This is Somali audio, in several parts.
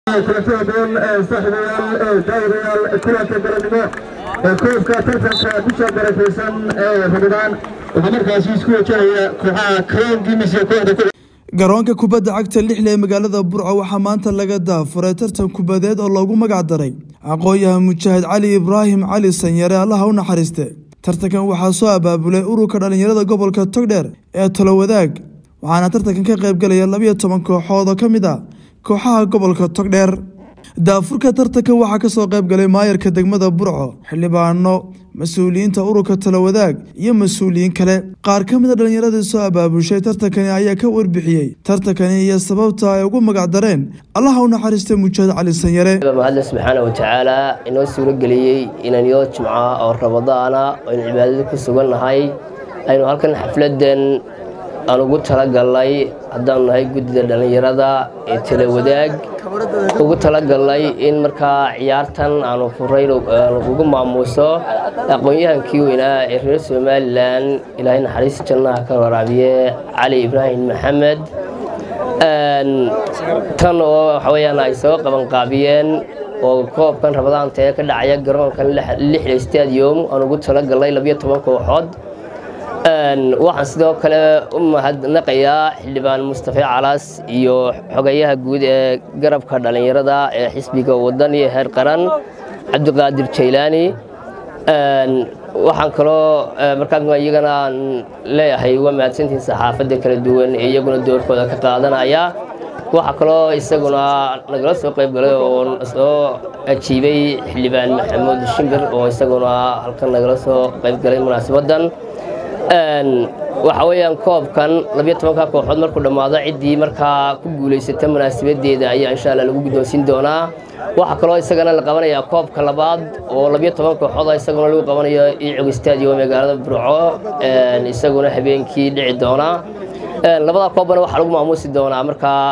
kulanti haboon saaxiibayaal daawadayaal kulanka galabnimo ee koobka tartanka bisha barakaysan ee ramadaan waxaa markaasi isku wajahaya kooxaha karoon gimis iyo kooxda garoonka kubadda cagta lixle ee magaalada burco waxaa maanta laga daafuray tartan kubadeed oo loogu magac daray aqoon-yahan mujaahid cali ibraahim cali sanyare allaha u naxariiste tartankan waxaa soo abaabulay ururka dhallinyarada gobolka togdheer ee tolowadaag waxaana tartankan ka qaybgalaya labiyo toban kooxood oo ka mid ah kooxaha gobolka togdheer daafurka tartankan waxaa kasoo qaybgalay maayarka degmada burco xildhibaano mas-uuliyiinta ururka talowadaag iyo mas-uuliyiin kale qaar ka mid a dhallinyaradii soo abaabushay tartankani ayaa ka warbixiyey tartankani iyo sababta ay ugu magac dareen allaha u naxariista mujaahid cali sanyare mahadle subxaana watacaala inoo suuro geliyey inaan yoo jimca oo ramadaana aynu cibaadada ku sugannahay aynu halkan xafladan aan ugu talagalnay haddaanu nahay guddida dhallinyarada ee talawadaag ugu talagalnay in markaa ciyaartan aanu furayn ugu maamuuso aqoon-yahankii weynaa ee reer somalilan ilaahay naxariis jannaha ka waraabiye cali ibraahim maxamed tan oo waxaweyaan ay soo qabanqaabiyeen oo koobkan ramadaanta ee ka dhacaya garoonkan lixda stadium aan ugu talagalnay labiyo toban kooxood waxaan sidoo kale u mahadnaqayaa xildhibaan mustafe calas iyo xogayaha guud ee garabka dhallinyarada ee xisbiga wadan iyo heer qaran cabdiqaadir jaylaani waxaan kaloo markaa iyagana aan leeyahay waa mahadsantihiin saxaafadda kala duwan ee iyaguna doorkooda ka qaadanaya waxaa kaloo isaguna nagala soo qaybgalay oo soo ajiibay xildhibaan maxamuud shimbir oo isaguna halkan nagala soo qaybgalay munaasabaddan waxa weeyaan koobkan labiyo tobanka kooxood markuu dhammaado ciddii markaa ku guulaysata munaasabadeeda ayaa insha alla lagu guddoonsiin doonaa waxaa kaloo isagana la qabanayaa koobka labaad oo labiyo toban kooxood isaguna lagu qabanayo icog stadium magaalada burco isaguna habeenkii dhici doona labada koobbana waxaa lagu maamuusi doonaa markaa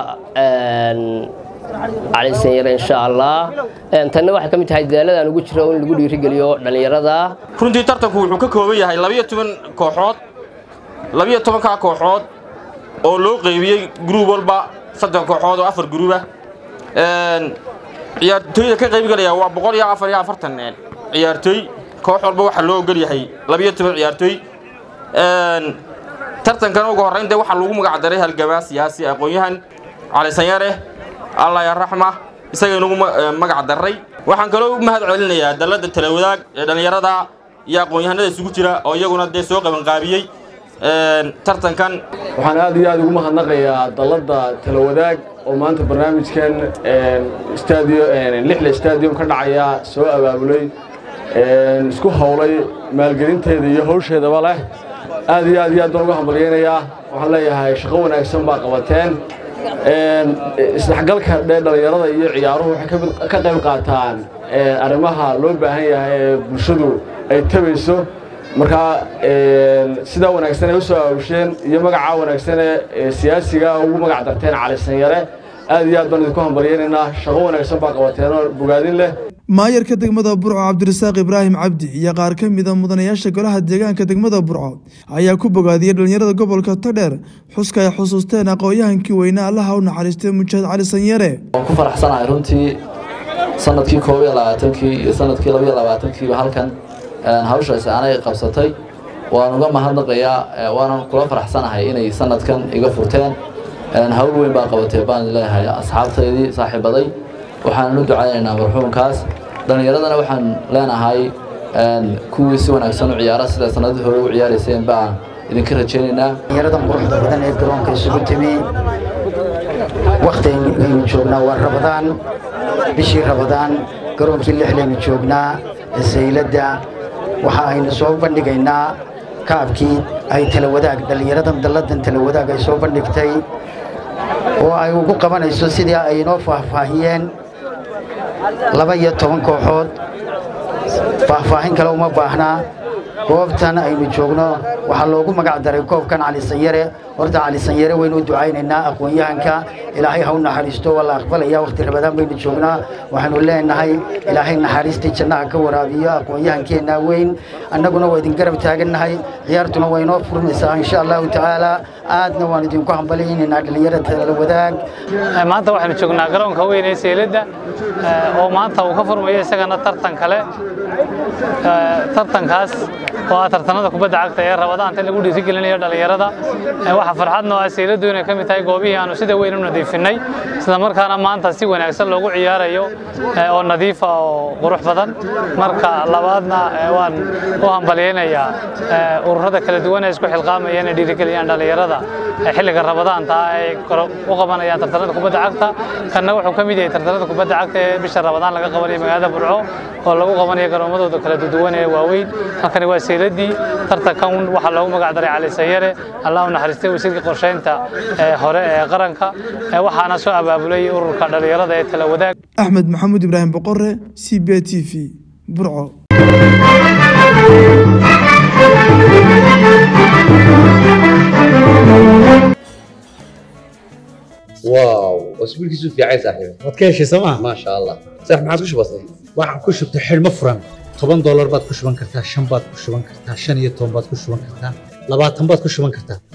cali sanyare insha allah tanna waxay ka mid tahay dadaalada aan ugu jiro in lagu dhiirigeliyo dhallinyarada runtii tartanku wuxuu ka kooban yahay labiyo toban kooxood labiyo tobankaa kooxood oo loo qeybiyey gruub walba saddex kooxood oo afar gruuba ciyaartooyda ka qaybgalaya waa boqol iyo afar iyo afartan ciyaartooy koox walba waxaa loo ogol yahay labiyo toban ciyaartooy tartankan ugu horrayn dee waxaa lagu magac daray halgamaa siyaasi aqoon-yahan cali sanyare allah ya raxma isaga inugu magac darray waxaan kaloo u mahad celinayaa dalladda talawadaag ee dhallinyarada iyo aqoon-yahanada isugu jira oo iyaguna dee soo qabanqaabiyey tartankan waxaan aad iyo aad ugu mahadnaqayaa dalladda talawadaag oo maanta barnaamijkan lixle stadium ka dhacaya soo abaabulay isku howlay maalgelinteeda iyo hawsheedaba leh aad iyo aad iyo aad baan uga hambalyaynayaa waxaan leeyahay shaqo wanaagsan baa qabateen isdhexgalka dhee dhallinyarada iyo ciyaaruhu waxay ka qayb qaataan arrimaha loo baahan yahay ee bulshadu ay tabayso markaa sidaa wanaagsan ay u soo aawusheen iyo magacaa wanaagsan ee siyaasiga ugu magac darteen cali sanyare aad iyo aad baan idinku hambalyaynaynaa shaqo wanaagsan baa qabateenoo bogaadin leh maayarka degmada burco cabdirasaaq ibraahim cabdi iyo qaar ka mida mudanayaasha golaha deegaanka degmada burco ayaa ku bogaadiyey dhallinyarada gobolka togdheer xuska ay xusuusteen aqoon-yahankii weynaa allaha u naxariistay mujaahid cali sanyare waan ku faraxsanahay runtii sanadkii koob iyo labaatankii iyo sanadkii labaiyo labaatankiiba halkan hawshaasi anay qabsatay waan uga mahadnaqayaa waanan kula faraxsanahay inay sanadkan iga furteen hawl weyn baa qabatee baan leeyahay asxaabtaydii saaxiibaday waxaanan u ducaynaynaa marxuumkaas dhallinyaradana waxaan leenahay kuwii si wanaagsan u ciyaara sida sanadii hore u ciyaarayseen baan idinka rajaynaynaa dhallinyaradan quruxda badan ee garoonka isugu timi wakhti aynu joognaa waa rabadaan bishii rabadaan garoonkii lixlaynu joognaa sayladda waxa aynu soo bandhigaynaa kaabkii ay talawadaag dhallinyaradan dalladan talawadaag ay soo bandhigtay oo ay ugu qabanayso sidii ay inoo faahfaahiyeen laba iyo toban kooxood faahfaahin kale uma baahnaa goobtan aynu joogno waxaa loogu magac daray koobkan cali sanyare horta cali sanyare waynu u ducaynaynaa aqoon-yahanka ilaahay ha u naxariisto waa la aqbalaya waqti rabadaan baynu joognaa waxaanu leenahay ilaahay naxariistii jannaha ka waraabiyo aqoon-yahankeenna weyn annaguna waa idin garab taagannahay ciyaartuna waa inoo furmaysaa insha allahu tacaala aadna waan idinku hambalyaynaynaa dhallinyarada tala wadaag maanta waxaynu joognaa garoonka weyn ee seeladda oo maanta uu ka furmayo isagana tartan kale tartankaas oo ah tartanada kubadda cagta ee rabadaanta lagu dhiirigelinayo dhallinyarada waxaa farxad noo ah seeladdu inay ka mid tahay goobihii aanu sida weyn u nadiifinay isla markaana maanta si wanaagsan loogu ciyaarayo oo nadiifa oo qurux badan marka labaadna waan u hambalyaynayaa ururada kala duwan ee isku xilqaamaya inay dhiirigeliyaan dhallinyarada xilliga rabadaanta ay u qabanayaan tartanada kubadda cagta kanna wuxuu ka mid yahay tartanada kubadda cagta ee bisha rabadaan laga qabanayo magaalada burco oo lagu qabanayo garoomadooda kala duwan ee waaweyn halkani waa seeladii tartankan waxaa loogu magac daray cali sanyare allah u naxariistay wasiirka qorsheynta hore ee qaranka waxaana soo abaabulay ururka dhallinyarada ee tala wadaag axmed maxamuud ibraahim boqore c b t v burco واو اسبوع كيسو في عايز صاحبي waad ka heshay sooma ما شاء الله صح ما عادش بسيط waxaan ku shubtay xidhmo furan toban doolar baad ku shuban kartaa shan baad ku shuban kartaa shan iyo toban baad ku shuban kartaa labaatan baad ku shuban kartaa